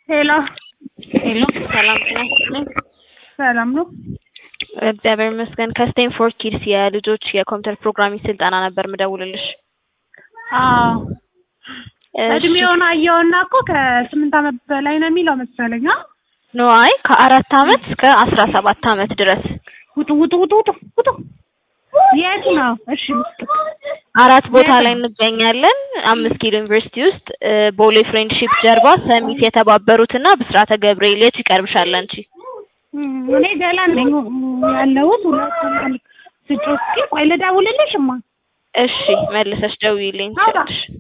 ሄሎ ሄሎ ሰላም ጤና ይስጥልኝ። ሰላም ነው? እግዚአብሔር ይመስገን። ከስቴንፎርድ ኪድስ የልጆች የኮምፒውተር ፕሮግራሚንግ ስልጠና ነበር ምደውልልሽ። አዎ እሺ። እድሜውን አየውና እኮ ከስምንት ዓመት በላይ ነው የሚለው መሰለኝ። አ? ኖ አይ ከአራት አመት እስከ አስራ ሰባት አመት ድረስ ውጡ ውጡ ውጡ ውጡ ውጡ። የት ነው? እሺ አራት ቦታ የት ላይ ነው? እንገኛለን። አምስት ኪሎ ዩኒቨርሲቲ ውስጥ እ፣ ቦሌ ፍሬንድሺፕ ጀርባ ሰሚት የተባበሩትና ብስራተ ገብርኤል የቱ ይቀርብሻል አንቺ? እም፣ እኔ ገላን ነኝ ያለሁት ሁለት ስጮ እስኪ ቆይ ልደውልልሽማ እሺ መልሰሽ ደውዪልኝ አውራ ትችያለሽ።